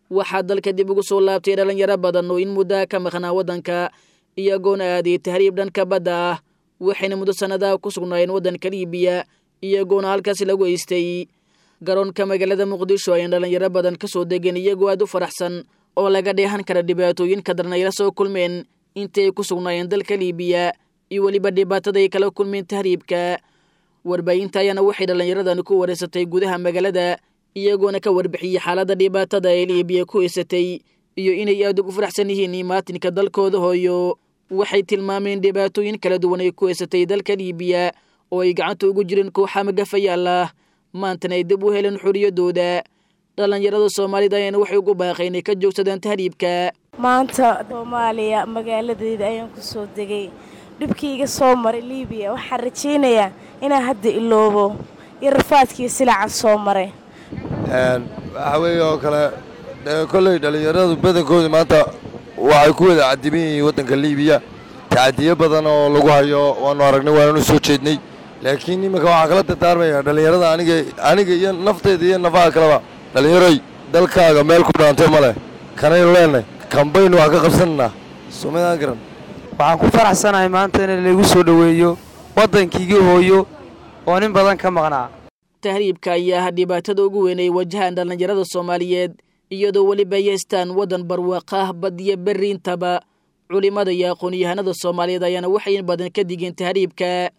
waxaa dalka dib ugu soo laabtay dhallinyaro badan oo in muddaa ka maqnaa waddanka iyagoona aaday tahriib dhanka badda ah waxayna muddo sannadaha ku sugnaayeen waddanka liibiya iyagoona halkaasi lagu eystay garoonka magaalada muqdisho ayaan dhallinyaro badan ka soo degeen iyagoo aad u faraxsan oo laga dheehan kara dhibaatooyinka darnayaro soo kulmeen intii ay ku sugnaayeen dalka liibiya iyo weliba dhibaatada ay kala kulmeen tahriibka warbaahinta ayaana waxay dhallinyaradani ku wareysatay gudaha magaalada iyagoona ka warbixiyey xaaladda dhibaatada ee liibiya ku eysatay iyo inay aad ugu faraxsan yihiin imaatinka dalkooda hooyo waxay tilmaameen dhibaatooyin kala duwan ay ku eysatay dalka liibiya oo ay gacanta ugu jireen kooxa magafayaal ah maantana ay dib u heleen xorriyaddooda dhallinyarada soomaalida ayaana waxay ugu baaqay inay ka joogsadaan tahriibka maanta soomaaliya magaaladeeda ayaan ku soo degay dhibkiiga soo maray liibiya waxaan rajaynayaa inaan hadda iloobo iyo rafaadkii silacan soo maray waxaa weeye oo kale kolley dhallinyaradu badankooda maanta waxay ku wada cadiban yihiin waddanka liibiya tacadiyo badan oo lagu hayo waanu aragnay waananu soo jeednay laakiin iminka waxaa kala dardaarmaya dhallinyarada aniga aniga iyo nafteyda iyo nafaha kaleba dhallinyaroy dalkaaga meel ku dhaantay ma leh kanaynu leenahay kambaynu wax ka qabsananaa somadaan garan waxaan ku faraxsanahay maanta in laygu soo dhoweeyo waddankiigii hooyo oo nin badan ka maqnaa tahriibka ayaa ah dhibaatada ugu weyn ay wajahaan dhallinyarada soomaaliyeed iyadoo weliba ay haystaan waddan barwaaqo ah badiyo berri intaba culimmada iyo aqoon-yahanada soomaaliyeed ayaana waxay in badan ka digeen tahriibka